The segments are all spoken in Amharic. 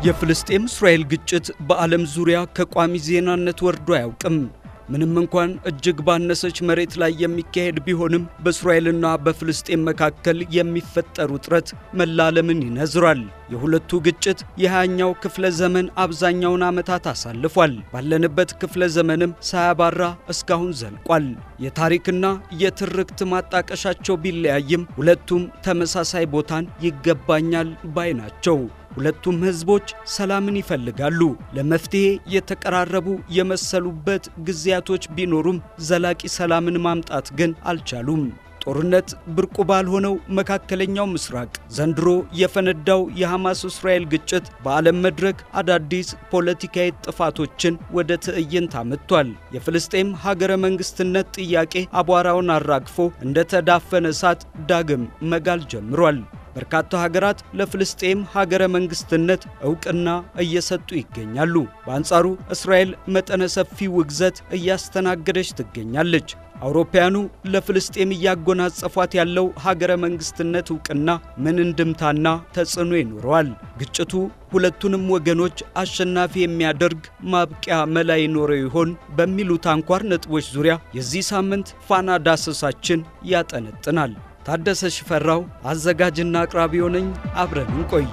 የፍልስጤም እስራኤል ግጭት በዓለም ዙሪያ ከቋሚ ዜናነት ወርዶ አያውቅም። ምንም እንኳን እጅግ ባነሰች መሬት ላይ የሚካሄድ ቢሆንም በእስራኤልና በፍልስጤም መካከል የሚፈጠር ውጥረት መላ ዓለምን ይነዝራል። የሁለቱ ግጭት የሃያኛው ክፍለ ዘመን አብዛኛውን ዓመታት አሳልፏል። ባለንበት ክፍለ ዘመንም ሳያባራ እስካሁን ዘልቋል። የታሪክና የትርክት ማጣቀሻቸው ቢለያይም ሁለቱም ተመሳሳይ ቦታን ይገባኛል ባይ ናቸው። ሁለቱም ሕዝቦች ሰላምን ይፈልጋሉ። ለመፍትሔ የተቀራረቡ የመሰሉበት ጊዜያቶች ቢኖሩም ዘላቂ ሰላምን ማምጣት ግን አልቻሉም። ጦርነት ብርቁ ባልሆነው መካከለኛው ምስራቅ ዘንድሮ የፈነዳው የሐማስ እስራኤል ግጭት በዓለም መድረክ አዳዲስ ፖለቲካዊ ጥፋቶችን ወደ ትዕይንት አመጥቷል። የፍልስጤም ሀገረ መንግሥትነት ጥያቄ አቧራውን አራግፎ እንደተዳፈነ እሳት ዳግም መጋል ጀምሯል። በርካታ ሀገራት ለፍልስጤም ሀገረ መንግስትነት ዕውቅና እየሰጡ ይገኛሉ። በአንጻሩ እስራኤል መጠነ ሰፊ ውግዘት እያስተናገደች ትገኛለች። አውሮፓውያኑ ለፍልስጤም እያጎናጸፏት ያለው ሀገረ መንግስትነት ዕውቅና ምን እንድምታና ተጽዕኖ ይኖረዋል? ግጭቱ ሁለቱንም ወገኖች አሸናፊ የሚያደርግ ማብቂያ መላ ይኖረው ይሆን? በሚሉት አንኳር ነጥቦች ዙሪያ የዚህ ሳምንት ፋና ዳሰሳችን ያጠነጥናል። ታደሰ ሽፈራው አዘጋጅና አቅራቢው ነኝ። አብረን እንቆይ።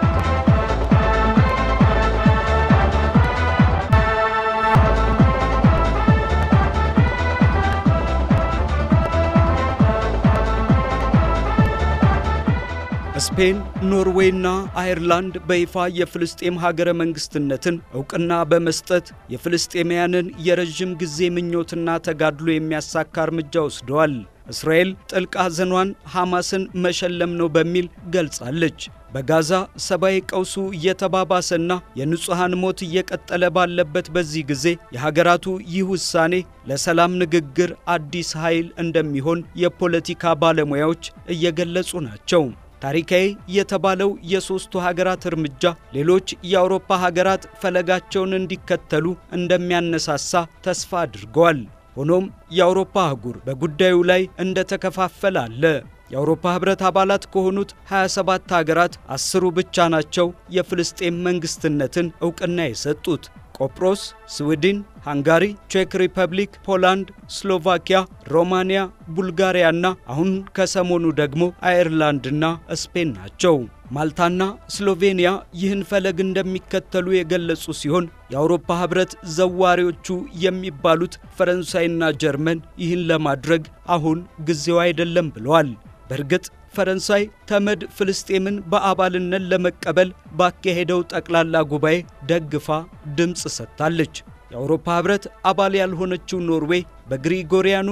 ስፔን፣ ኖርዌይና አየርላንድ በይፋ የፍልስጤም ሀገረ መንግስትነትን ዕውቅና በመስጠት የፍልስጤማውያንን የረዥም ጊዜ ምኞትና ተጋድሎ የሚያሳካ እርምጃ ወስደዋል። እስራኤል ጥልቅ ሐዘኗን ሐማስን መሸለም ነው በሚል ገልጻለች። በጋዛ ሰብአዊ ቀውሱ እየተባባሰና የንጹሐን ሞት እየቀጠለ ባለበት በዚህ ጊዜ የሀገራቱ ይህ ውሳኔ ለሰላም ንግግር አዲስ ኃይል እንደሚሆን የፖለቲካ ባለሙያዎች እየገለጹ ናቸው። ታሪካዊ የተባለው የሦስቱ ሀገራት እርምጃ ሌሎች የአውሮፓ ሀገራት ፈለጋቸውን እንዲከተሉ እንደሚያነሳሳ ተስፋ አድርገዋል። ሆኖም የአውሮፓ አህጉር በጉዳዩ ላይ እንደተከፋፈለ አለ። የአውሮፓ ኅብረት አባላት ከሆኑት 27 ሀገራት አስሩ ብቻ ናቸው የፍልስጤም መንግስትነትን ዕውቅና የሰጡት። ቆጵሮስ፣ ስዊድን፣ ሃንጋሪ፣ ቼክ ሪፐብሊክ፣ ፖላንድ፣ ስሎቫኪያ፣ ሮማንያ፣ ቡልጋሪያና አሁን ከሰሞኑ ደግሞ አየርላንድና ስፔን ናቸው። ማልታና ስሎቬንያ ይህን ፈለግ እንደሚከተሉ የገለጹ ሲሆን የአውሮፓ ኅብረት ዘዋሪዎቹ የሚባሉት ፈረንሳይና ጀርመን ይህን ለማድረግ አሁን ጊዜው አይደለም ብለዋል። በእርግጥ ፈረንሳይ ተመድ ፍልስጤምን በአባልነት ለመቀበል ባካሄደው ጠቅላላ ጉባኤ ደግፋ ድምፅ ሰጥታለች። የአውሮፓ ኅብረት አባል ያልሆነችው ኖርዌይ በግሪጎሪያኑ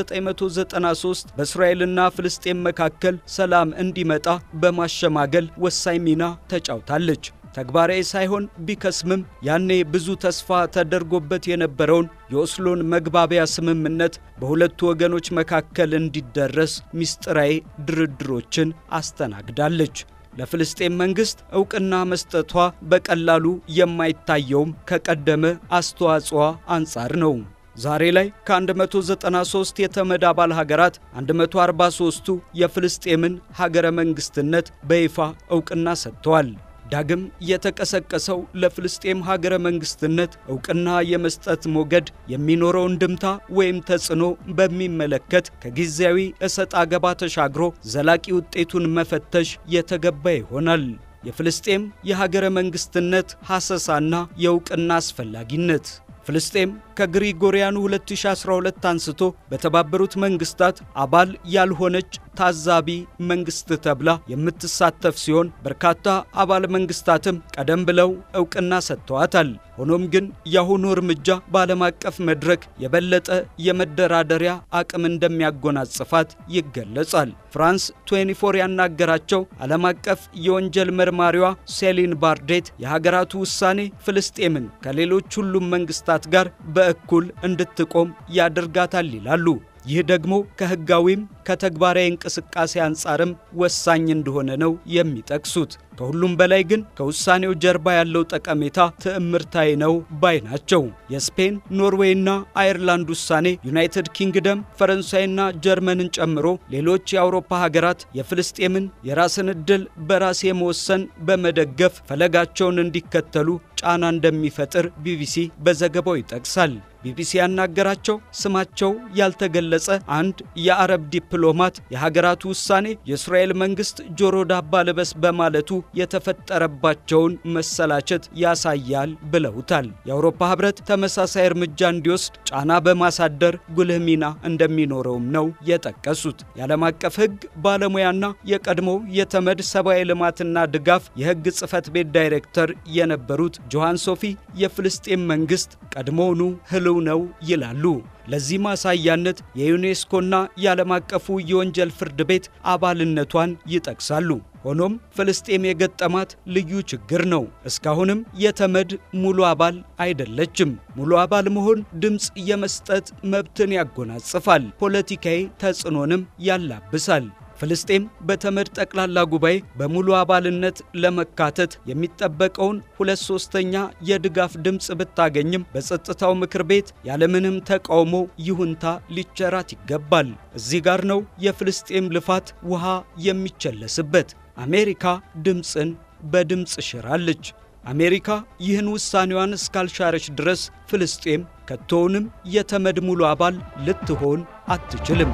1993 በእስራኤልና ፍልስጤም መካከል ሰላም እንዲመጣ በማሸማገል ወሳኝ ሚና ተጫውታለች። ተግባራዊ ሳይሆን ቢከስምም ያኔ ብዙ ተስፋ ተደርጎበት የነበረውን የኦስሎን መግባቢያ ስምምነት በሁለቱ ወገኖች መካከል እንዲደረስ ምስጢራዊ ድርድሮችን አስተናግዳለች። ለፍልስጤም መንግሥት ዕውቅና መስጠቷ በቀላሉ የማይታየውም ከቀደመ አስተዋጽዋ አንጻር ነው። ዛሬ ላይ ከ193 የተመድ አባል ሀገራት 143ቱ የፍልስጤምን ሀገረ መንግስትነት በይፋ ዕውቅና ሰጥተዋል። ዳግም የተቀሰቀሰው ለፍልስጤም ሀገረ መንግስትነት ዕውቅና የመስጠት ሞገድ የሚኖረው እንድምታ ወይም ተጽዕኖ በሚመለከት ከጊዜያዊ እሰጥ አገባ ተሻግሮ ዘላቂ ውጤቱን መፈተሽ የተገባ ይሆናል። የፍልስጤም የሀገረ መንግስትነት ሐሰሳና የዕውቅና አስፈላጊነት ፍልስጤም ከግሪጎሪያኑ 2012 አንስቶ በተባበሩት መንግስታት አባል ያልሆነች ታዛቢ መንግስት ተብላ የምትሳተፍ ሲሆን በርካታ አባል መንግስታትም ቀደም ብለው ዕውቅና ሰጥተዋታል። ሆኖም ግን የአሁኑ እርምጃ በዓለም አቀፍ መድረክ የበለጠ የመደራደሪያ አቅም እንደሚያጎናጽፋት ይገለጻል። ፍራንስ 24 ያናገራቸው ዓለም አቀፍ የወንጀል መርማሪዋ ሴሊን ባርዴት የሀገራቱ ውሳኔ ፍልስጤምን ከሌሎች ሁሉም መንግስታት ጋር በእኩል እንድትቆም ያደርጋታል ይላሉ። ይህ ደግሞ ከሕጋዊም ከተግባራዊ እንቅስቃሴ አንጻርም ወሳኝ እንደሆነ ነው የሚጠቅሱት። ከሁሉም በላይ ግን ከውሳኔው ጀርባ ያለው ጠቀሜታ ትዕምርታዊ ነው ባይ ናቸው። የስፔን ኖርዌይና አየርላንድ ውሳኔ ዩናይትድ ኪንግደም፣ ፈረንሳይና ጀርመንን ጨምሮ ሌሎች የአውሮፓ ሀገራት የፍልስጤምን የራስን ዕድል በራስ የመወሰን በመደገፍ ፈለጋቸውን እንዲከተሉ ጫና እንደሚፈጥር ቢቢሲ በዘገባው ይጠቅሳል። ቢቢሲ ያናገራቸው ስማቸው ያልተገለጸ አንድ የአረብ ዲፕሎማት የሀገራቱ ውሳኔ የእስራኤል መንግስት ጆሮ ዳባ ልበስ በማለቱ የተፈጠረባቸውን መሰላቸት ያሳያል ብለውታል። የአውሮፓ ህብረት ተመሳሳይ እርምጃ እንዲወስድ ጫና በማሳደር ጉልህ ሚና እንደሚኖረውም ነው የጠቀሱት። የዓለም አቀፍ ህግ ባለሙያና የቀድሞው የተመድ ሰብአዊ ልማትና ድጋፍ የህግ ጽህፈት ቤት ዳይሬክተር የነበሩት ጆሃን ሶፊ የፍልስጤም መንግስት ቀድሞውኑ ህልው ነው ይላሉ። ለዚህ ማሳያነት የዩኔስኮና የዓለም አቀፉ የወንጀል ፍርድ ቤት አባልነቷን ይጠቅሳሉ። ሆኖም ፍልስጤም የገጠማት ልዩ ችግር ነው። እስካሁንም የተመድ ሙሉ አባል አይደለችም። ሙሉ አባል መሆን ድምፅ የመስጠት መብትን ያጎናጽፋል፣ ፖለቲካዊ ተጽዕኖንም ያላብሳል። ፍልስጤም በተመድ ጠቅላላ ጉባኤ በሙሉ አባልነት ለመካተት የሚጠበቀውን ሁለት ሶስተኛ የድጋፍ ድምፅ ብታገኝም በጸጥታው ምክር ቤት ያለምንም ተቃውሞ ይሁንታ ሊቸራት ይገባል። እዚህ ጋር ነው የፍልስጤም ልፋት ውሃ የሚቸለስበት። አሜሪካ ድምፅን በድምፅ ሽራለች። አሜሪካ ይህን ውሳኔዋን እስካልሻረች ድረስ ፍልስጤም ከቶውንም የተመድ ሙሉ አባል ልትሆን አትችልም።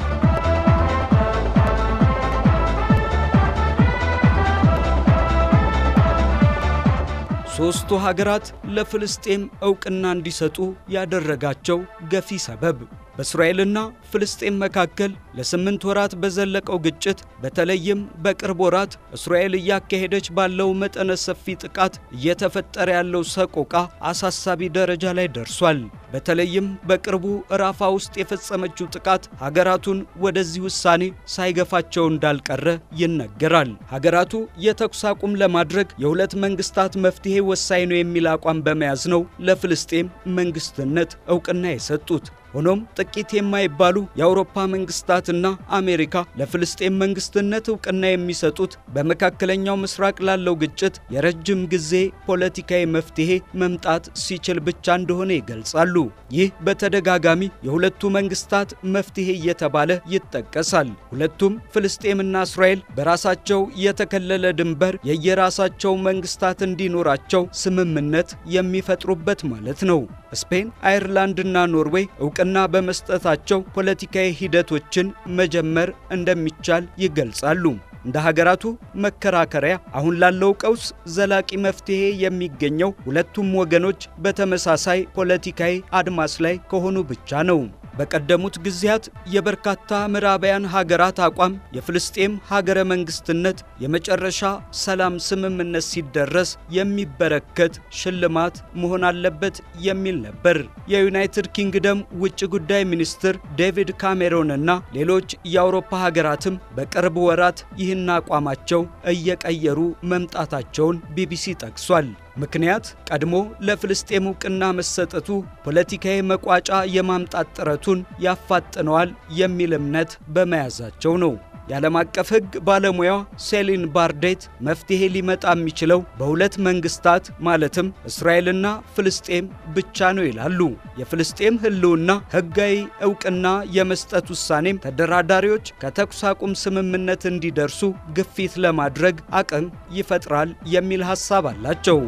ሦስቱ ሀገራት ለፍልስጤም ዕውቅና እንዲሰጡ ያደረጋቸው ገፊ ሰበብ በእስራኤልና ፍልስጤም መካከል ለስምንት ወራት በዘለቀው ግጭት በተለይም በቅርብ ወራት እስራኤል እያካሄደች ባለው መጠነ ሰፊ ጥቃት እየተፈጠረ ያለው ሰቆቃ አሳሳቢ ደረጃ ላይ ደርሷል። በተለይም በቅርቡ ራፋ ውስጥ የፈጸመችው ጥቃት ሀገራቱን ወደዚህ ውሳኔ ሳይገፋቸው እንዳልቀረ ይነገራል። ሀገራቱ የተኩስ አቁም ለማድረግ የሁለት መንግስታት መፍትሄ ወሳኝ ነው የሚል አቋም በመያዝ ነው ለፍልስጤም መንግስትነት ዕውቅና የሰጡት። ሆኖም ጥቂት የማይባሉ የአውሮፓ መንግስታትና አሜሪካ ለፍልስጤም መንግስትነት ዕውቅና የሚሰጡት በመካከለኛው ምስራቅ ላለው ግጭት የረጅም ጊዜ ፖለቲካዊ መፍትሄ መምጣት ሲችል ብቻ እንደሆነ ይገልጻሉ። ይህ በተደጋጋሚ የሁለቱ መንግስታት መፍትሄ እየተባለ ይጠቀሳል። ሁለቱም ፍልስጤምና እስራኤል በራሳቸው የተከለለ ድንበር የየራሳቸው መንግስታት እንዲኖራቸው ስምምነት የሚፈጥሩበት ማለት ነው። ስፔን፣ አየርላንድና ኖርዌይ ዕውቅና በመስጠታቸው ፖለቲካዊ ሂደቶችን መጀመር እንደሚቻል ይገልጻሉ። እንደ ሀገራቱ መከራከሪያ አሁን ላለው ቀውስ ዘላቂ መፍትሄ የሚገኘው ሁለቱም ወገኖች በተመሳሳይ ፖለቲካዊ አድማስ ላይ ከሆኑ ብቻ ነው። በቀደሙት ጊዜያት የበርካታ ምዕራባውያን ሀገራት አቋም የፍልስጤም ሀገረ መንግስትነት የመጨረሻ ሰላም ስምምነት ሲደረስ የሚበረከት ሽልማት መሆን አለበት የሚል ነበር። የዩናይትድ ኪንግደም ውጭ ጉዳይ ሚኒስትር ዴቪድ ካሜሮንና ሌሎች የአውሮፓ ሀገራትም በቅርብ ወራት ይህን አቋማቸው እየቀየሩ መምጣታቸውን ቢቢሲ ጠቅሷል። ምክንያት ቀድሞ ለፍልስጤም ዕውቅና መሰጠቱ ፖለቲካዊ መቋጫ የማምጣት ጥረቱን ያፋጥነዋል የሚል እምነት በመያዛቸው ነው። የዓለም አቀፍ ሕግ ባለሙያዋ ሴሊን ባርዴት መፍትሔ ሊመጣ የሚችለው በሁለት መንግስታት ማለትም እስራኤልና ፍልስጤም ብቻ ነው ይላሉ። የፍልስጤም ሕልውና ሕጋዊ ዕውቅና የመስጠት ውሳኔም ተደራዳሪዎች ከተኩስ አቁም ስምምነት እንዲደርሱ ግፊት ለማድረግ አቅም ይፈጥራል የሚል ሐሳብ አላቸው።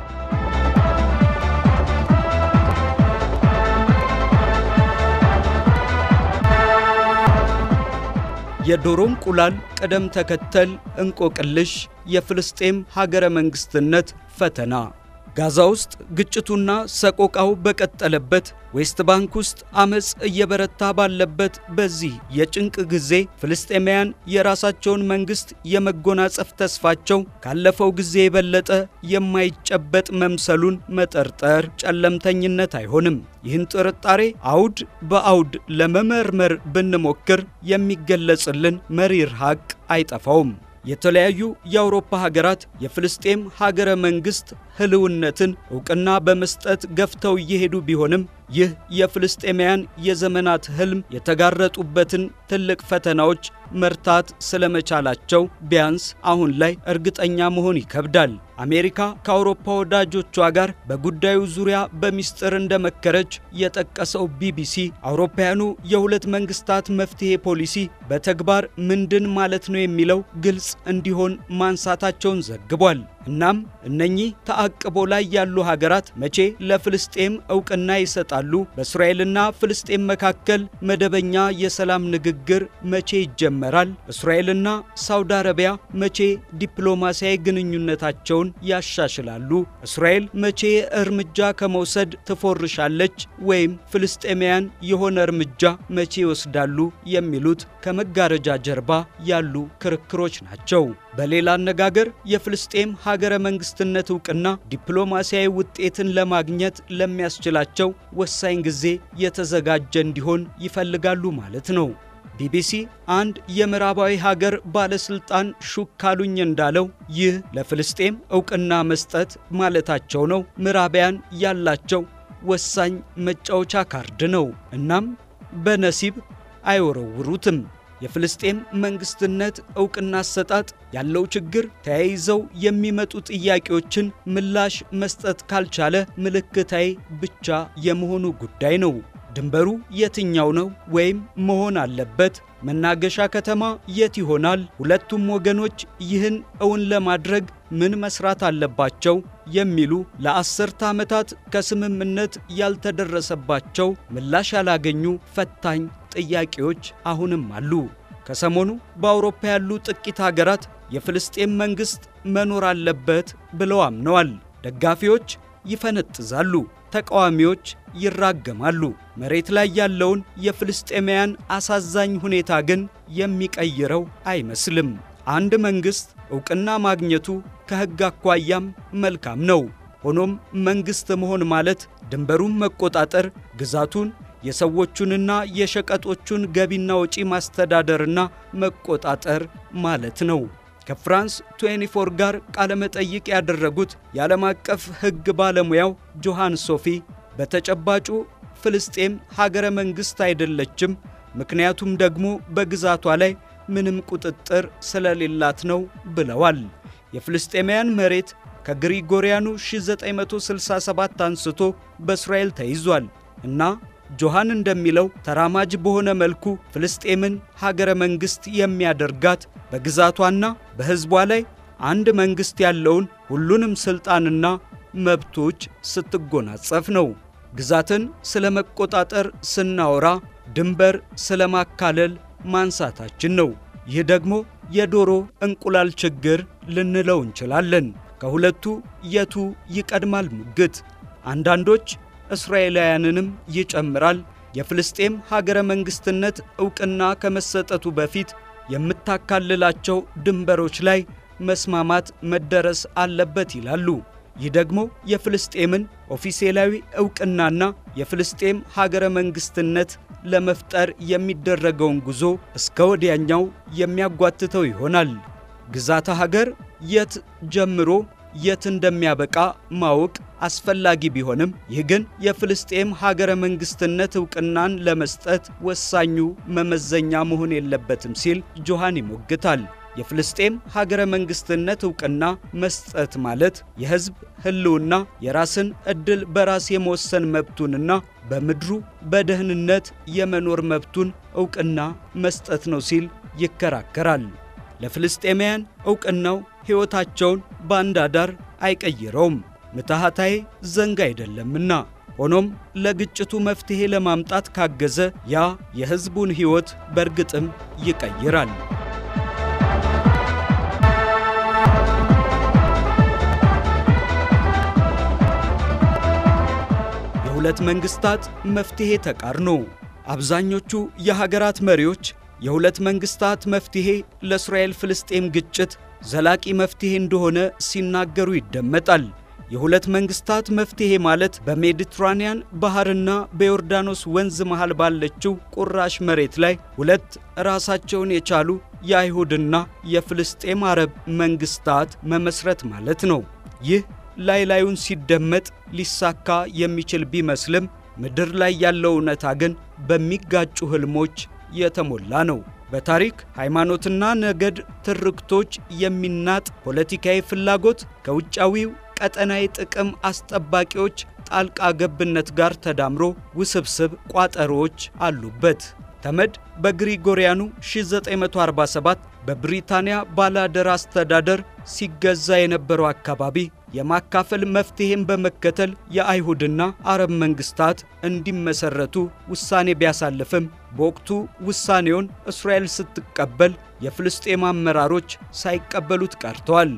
የዶሮ እንቁላል ቅደም ተከተል እንቆቅልሽ፣ የፍልስጤም ሀገረ መንግስትነት ፈተና። ጋዛ ውስጥ ግጭቱና ሰቆቃው በቀጠለበት ዌስት ባንክ ውስጥ አመፅ እየበረታ ባለበት በዚህ የጭንቅ ጊዜ ፍልስጤማውያን የራሳቸውን መንግስት የመጎናጸፍ ተስፋቸው ካለፈው ጊዜ የበለጠ የማይጨበጥ መምሰሉን መጠርጠር ጨለምተኝነት አይሆንም። ይህን ጥርጣሬ አውድ በአውድ ለመመርመር ብንሞክር የሚገለጽልን መሪር ሐቅ አይጠፋውም። የተለያዩ የአውሮፓ ሀገራት የፍልስጤም ሀገረ መንግስት ህልውነትን ዕውቅና በመስጠት ገፍተው እየሄዱ ቢሆንም ይህ የፍልስጤማውያን የዘመናት ህልም የተጋረጡበትን ትልቅ ፈተናዎች መርታት ስለመቻላቸው ቢያንስ አሁን ላይ እርግጠኛ መሆን ይከብዳል። አሜሪካ ከአውሮፓ ወዳጆቿ ጋር በጉዳዩ ዙሪያ በሚስጥር እንደመከረች የጠቀሰው ቢቢሲ አውሮፓውያኑ የሁለት መንግስታት መፍትሄ ፖሊሲ በተግባር ምንድን ማለት ነው የሚለው ግልጽ እንዲሆን ማንሳታቸውን ዘግቧል። እናም እነኚህ ተአቅቦ ላይ ያሉ ሀገራት መቼ ለፍልስጤም እውቅና ይሰጣሉ? በእስራኤልና ፍልስጤም መካከል መደበኛ የሰላም ንግግር መቼ ይጀመራል? እስራኤልና ሳውዲ አረቢያ መቼ ዲፕሎማሲያዊ ግንኙነታቸውን ያሻሽላሉ? እስራኤል መቼ እርምጃ ከመውሰድ ትፎርሻለች? ወይም ፍልስጤማውያን የሆነ እርምጃ መቼ ይወስዳሉ? የሚሉት ከመጋረጃ ጀርባ ያሉ ክርክሮች ናቸው። በሌላ አነጋገር የፍልስጤም ሀገረ መንግስትነት እውቅና ዲፕሎማሲያዊ ውጤትን ለማግኘት ለሚያስችላቸው ወሳኝ ጊዜ የተዘጋጀ እንዲሆን ይፈልጋሉ ማለት ነው። ቢቢሲ አንድ የምዕራባዊ ሀገር ባለስልጣን ሹክ ካሉኝ እንዳለው ይህ ለፍልስጤም እውቅና መስጠት ማለታቸው ነው። ምዕራባውያን ያላቸው ወሳኝ መጫወቻ ካርድ ነው። እናም በነሲብ አይወረውሩትም። የፍልስጤም መንግስትነት እውቅና አሰጣጥ ያለው ችግር ተያይዘው የሚመጡ ጥያቄዎችን ምላሽ መስጠት ካልቻለ ምልክታዊ ብቻ የመሆኑ ጉዳይ ነው። ድንበሩ የትኛው ነው ወይም መሆን አለበት? መናገሻ ከተማ የት ይሆናል? ሁለቱም ወገኖች ይህን እውን ለማድረግ ምን መስራት አለባቸው? የሚሉ ለአስርተ ዓመታት ከስምምነት ያልተደረሰባቸው ምላሽ ያላገኙ ፈታኝ ጥያቄዎች አሁንም አሉ። ከሰሞኑ በአውሮፓ ያሉ ጥቂት ሀገራት የፍልስጤም መንግሥት መኖር አለበት ብለው አምነዋል። ደጋፊዎች ይፈነጥዛሉ፣ ተቃዋሚዎች ይራገማሉ። መሬት ላይ ያለውን የፍልስጤማውያን አሳዛኝ ሁኔታ ግን የሚቀይረው አይመስልም። አንድ መንግሥት ዕውቅና ማግኘቱ ከሕግ አኳያም መልካም ነው። ሆኖም መንግሥት መሆን ማለት ድንበሩን መቆጣጠር፣ ግዛቱን የሰዎቹንና የሸቀጦቹን ገቢና ወጪ ማስተዳደርና መቆጣጠር ማለት ነው። ከፍራንስ 24 ጋር ቃለመጠይቅ ያደረጉት የዓለም አቀፍ ሕግ ባለሙያው ጆሃን ሶፊ በተጨባጩ ፍልስጤም ሀገረ መንግሥት አይደለችም፣ ምክንያቱም ደግሞ በግዛቷ ላይ ምንም ቁጥጥር ስለሌላት ነው ብለዋል። የፍልስጤማውያን መሬት ከግሪጎሪያኑ 1967 አንስቶ በእስራኤል ተይዟል እና ጆሃን እንደሚለው ተራማጅ በሆነ መልኩ ፍልስጤምን ሀገረ መንግሥት የሚያደርጋት በግዛቷና በሕዝቧ ላይ አንድ መንግሥት ያለውን ሁሉንም ሥልጣንና መብቶች ስትጎናጸፍ ነው። ግዛትን ስለ መቆጣጠር ስናወራ ድንበር ስለ ማካለል ማንሳታችን ነው። ይህ ደግሞ የዶሮ እንቁላል ችግር ልንለው እንችላለን። ከሁለቱ የቱ ይቀድማል ሙግት አንዳንዶች እስራኤላውያንንም ይጨምራል። የፍልስጤም ሀገረ መንግሥትነት ዕውቅና ከመሰጠቱ በፊት የምታካልላቸው ድንበሮች ላይ መስማማት መደረስ አለበት ይላሉ። ይህ ደግሞ የፍልስጤምን ኦፊሴላዊ ዕውቅናና የፍልስጤም ሀገረ መንግሥትነት ለመፍጠር የሚደረገውን ጉዞ እስከ ወዲያኛው የሚያጓትተው ይሆናል። ግዛተ ሀገር የት ጀምሮ የት እንደሚያበቃ ማወቅ አስፈላጊ ቢሆንም ይህ ግን የፍልስጤም ሀገረ መንግሥትነት ዕውቅናን ለመስጠት ወሳኙ መመዘኛ መሆን የለበትም ሲል ጆሃን ይሞግታል። የፍልስጤም ሀገረ መንግሥትነት ዕውቅና መስጠት ማለት የሕዝብ ሕልውና የራስን ዕድል በራስ የመወሰን መብቱንና በምድሩ በደህንነት የመኖር መብቱን ዕውቅና መስጠት ነው ሲል ይከራከራል። ለፍልስጤማውያን ዕውቅናው ሕይወታቸውን በአንድ አዳር አይቀይረውም፣ ምትሃታዊ ዘንግ አይደለምና። ሆኖም ለግጭቱ መፍትሔ ለማምጣት ካገዘ ያ የሕዝቡን ሕይወት በእርግጥም ይቀይራል። የሁለት መንግሥታት መፍትሔ ተቃርኖ አብዛኞቹ የሀገራት መሪዎች የሁለት መንግሥታት መፍትሔ ለእስራኤል ፍልስጤም ግጭት ዘላቂ መፍትሔ እንደሆነ ሲናገሩ ይደመጣል። የሁለት መንግሥታት መፍትሔ ማለት በሜዲትራንያን ባሕርና በዮርዳኖስ ወንዝ መሃል ባለችው ቁራሽ መሬት ላይ ሁለት ራሳቸውን የቻሉ የአይሁድና የፍልስጤም አረብ መንግሥታት መመስረት ማለት ነው። ይህ ላይ ላዩን ሲደመጥ ሊሳካ የሚችል ቢመስልም ምድር ላይ ያለው እውነታ ግን በሚጋጩ ህልሞች የተሞላ ነው። በታሪክ ሃይማኖትና ነገድ ትርክቶች የሚናጥ ፖለቲካዊ ፍላጎት ከውጫዊው ቀጠናዊ ጥቅም አስጠባቂዎች ጣልቃ ገብነት ጋር ተዳምሮ ውስብስብ ቋጠሮዎች አሉበት። ተመድ በግሪጎሪያኑ 1947 በብሪታንያ ባላደር አስተዳደር ሲገዛ የነበረው አካባቢ የማካፈል መፍትሔን በመከተል የአይሁድና አረብ መንግስታት እንዲመሰረቱ ውሳኔ ቢያሳልፍም በወቅቱ ውሳኔውን እስራኤል ስትቀበል የፍልስጤም አመራሮች ሳይቀበሉት ቀርተዋል።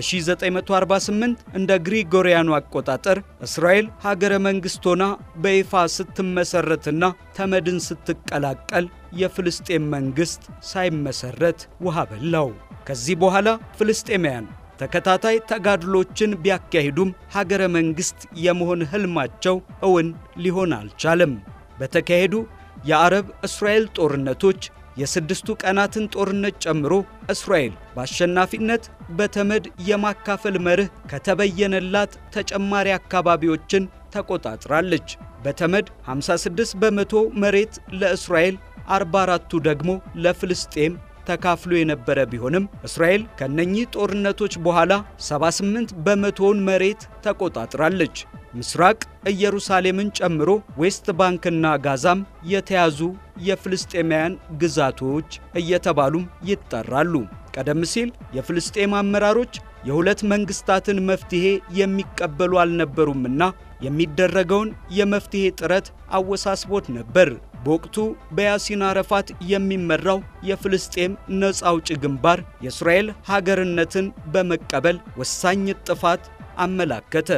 በ1948 እንደ ግሪጎሪያኑ አቆጣጠር እስራኤል ሀገረ መንግሥት ሆና በይፋ ስትመሰረትና ተመድን ስትቀላቀል የፍልስጤም መንግሥት ሳይመሰረት ውሃ በላው። ከዚህ በኋላ ፍልስጤማውያን ተከታታይ ተጋድሎችን ቢያካሂዱም ሀገረ መንግሥት የመሆን ሕልማቸው እውን ሊሆን አልቻለም። በተካሄዱ የአረብ እስራኤል ጦርነቶች የስድስቱ ቀናትን ጦርነት ጨምሮ እስራኤል በአሸናፊነት በተመድ የማካፈል መርህ ከተበየነላት ተጨማሪ አካባቢዎችን ተቆጣጥራለች። በተመድ 56 በመቶ መሬት ለእስራኤል፣ 44ቱ ደግሞ ለፍልስጤም ተካፍሎ የነበረ ቢሆንም እስራኤል ከነኚህ ጦርነቶች በኋላ 78 በመቶውን መሬት ተቆጣጥራለች። ምስራቅ ኢየሩሳሌምን ጨምሮ ዌስት ባንክና ጋዛም የተያዙ የፍልስጤማውያን ግዛቶች እየተባሉም ይጠራሉ። ቀደም ሲል የፍልስጤም አመራሮች የሁለት መንግስታትን መፍትሔ የሚቀበሉ አልነበሩምና የሚደረገውን የመፍትሔ ጥረት አወሳስቦት ነበር። በወቅቱ በያሲን አረፋት የሚመራው የፍልስጤም ነፃ አውጪ ግንባር የእስራኤል ሀገርነትን በመቀበል ወሳኝ ጥፋት አመላከተ።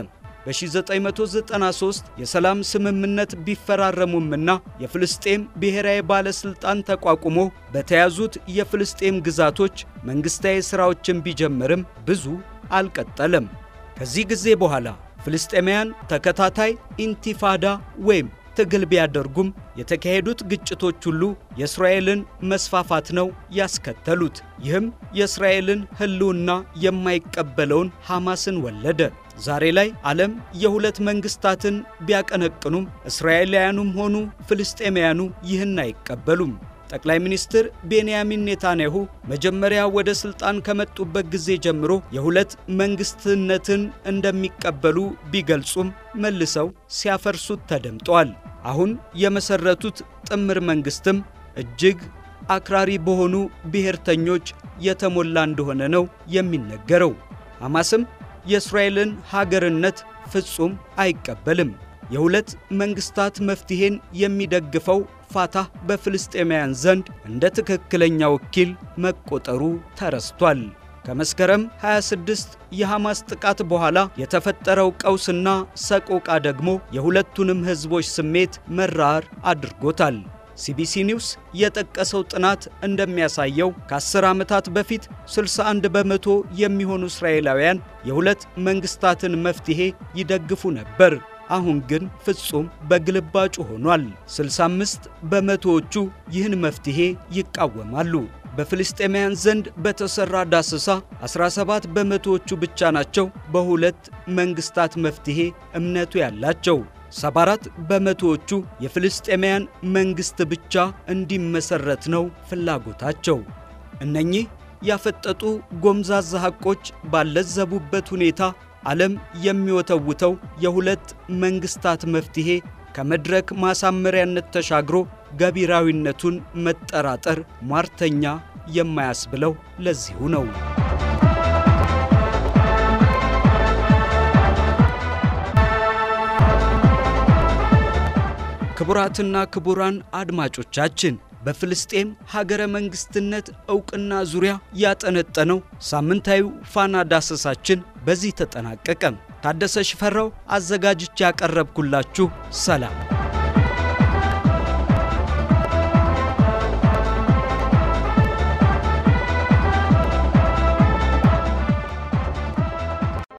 በ1993 የሰላም ስምምነት ቢፈራረሙምና የፍልስጤም ብሔራዊ ባለሥልጣን ተቋቁሞ በተያዙት የፍልስጤም ግዛቶች መንግሥታዊ ሥራዎችን ቢጀምርም ብዙ አልቀጠለም። ከዚህ ጊዜ በኋላ ፍልስጤማውያን ተከታታይ ኢንቲፋዳ ወይም ትግል ቢያደርጉም የተካሄዱት ግጭቶች ሁሉ የእስራኤልን መስፋፋት ነው ያስከተሉት። ይህም የእስራኤልን ሕልውና የማይቀበለውን ሐማስን ወለደ። ዛሬ ላይ ዓለም የሁለት መንግሥታትን ቢያቀነቅኑም እስራኤላውያኑም ሆኑ ፍልስጤማውያኑ ይህን አይቀበሉም። ጠቅላይ ሚኒስትር ቤንያሚን ኔታንያሁ መጀመሪያ ወደ ሥልጣን ከመጡበት ጊዜ ጀምሮ የሁለት መንግሥትነትን እንደሚቀበሉ ቢገልጹም መልሰው ሲያፈርሱት ተደምጠዋል። አሁን የመሠረቱት ጥምር መንግሥትም እጅግ አክራሪ በሆኑ ብሔርተኞች የተሞላ እንደሆነ ነው የሚነገረው። ሐማስም የእስራኤልን ሀገርነት ፍጹም አይቀበልም። የሁለት መንግሥታት መፍትሔን የሚደግፈው ፋታህ በፍልስጤማውያን ዘንድ እንደ ትክክለኛ ወኪል መቆጠሩ ተረስቷል። ከመስከረም 26 የሐማስ ጥቃት በኋላ የተፈጠረው ቀውስና ሰቆቃ ደግሞ የሁለቱንም ሕዝቦች ስሜት መራር አድርጎታል። ሲቢሲ ኒውስ የጠቀሰው ጥናት እንደሚያሳየው ከ10 ዓመታት በፊት 61 በመቶ የሚሆኑ እስራኤላውያን የሁለት መንግሥታትን መፍትሔ ይደግፉ ነበር። አሁን ግን ፍጹም በግልባጩ ሆኗል። 65 በመቶዎቹ ይህን መፍትሔ ይቃወማሉ። በፍልስጤማውያን ዘንድ በተሠራ ዳሰሳ 17 በመቶዎቹ ብቻ ናቸው በሁለት መንግሥታት መፍትሔ እምነቱ ያላቸው። 74 በመቶዎቹ የፍልስጤማውያን መንግሥት ብቻ እንዲመሠረት ነው ፍላጎታቸው። እነኚህ ያፈጠጡ ጎምዛዛ ሐቆች ባለዘቡበት ሁኔታ ዓለም የሚወተውተው የሁለት መንግሥታት መፍትሔ ከመድረክ ማሳመሪያነት ተሻግሮ ገቢራዊነቱን መጠራጠር ሟርተኛ የማያስብለው ለዚሁ ነው። ክቡራትና ክቡራን አድማጮቻችን በፍልስጤም ሀገረ መንግስትነት ዕውቅና ዙሪያ ያጠነጠነው ሳምንታዊው ፋና ዳሰሳችን በዚህ ተጠናቀቀ። ታደሰ ሽፈራው አዘጋጅቼ ያቀረብኩላችሁ ሰላም